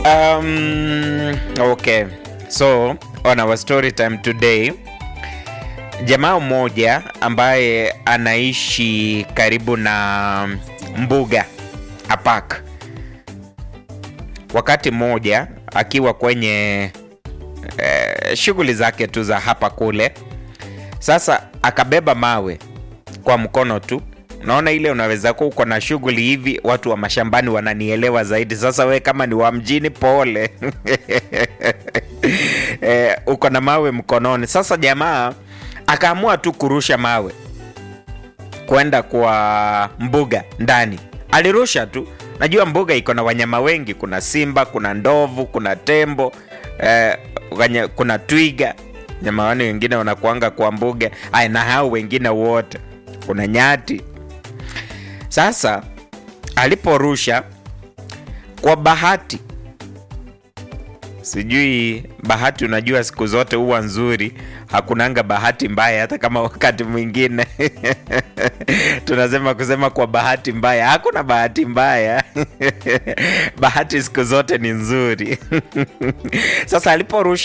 Um, okay. So, on our story time today, jamaa mmoja ambaye anaishi karibu na mbuga a park, wakati mmoja akiwa kwenye eh, shughuli zake tu za hapa kule, sasa akabeba mawe kwa mkono tu. Unaona ile unaweza kuwa uko na shughuli hivi, watu wa mashambani wananielewa zaidi. Sasa we kama ni wa mjini, pole eh, uko na mawe mkononi. Sasa jamaa akaamua tu kurusha mawe kwenda kwa mbuga ndani. Alirusha tu, najua mbuga iko na wanyama wengi, kuna simba, kuna ndovu, kuna tembo eh, wanya, kuna twiga, nyama wani wengine wanakuanga kwa mbuga aya, na hao wengine wote, kuna nyati. Sasa aliporusha kwa bahati, sijui bahati, unajua siku zote huwa nzuri, hakunanga bahati mbaya, hata kama wakati mwingine tunasema kusema kwa bahati mbaya, hakuna bahati mbaya bahati siku zote ni nzuri. Sasa aliporusha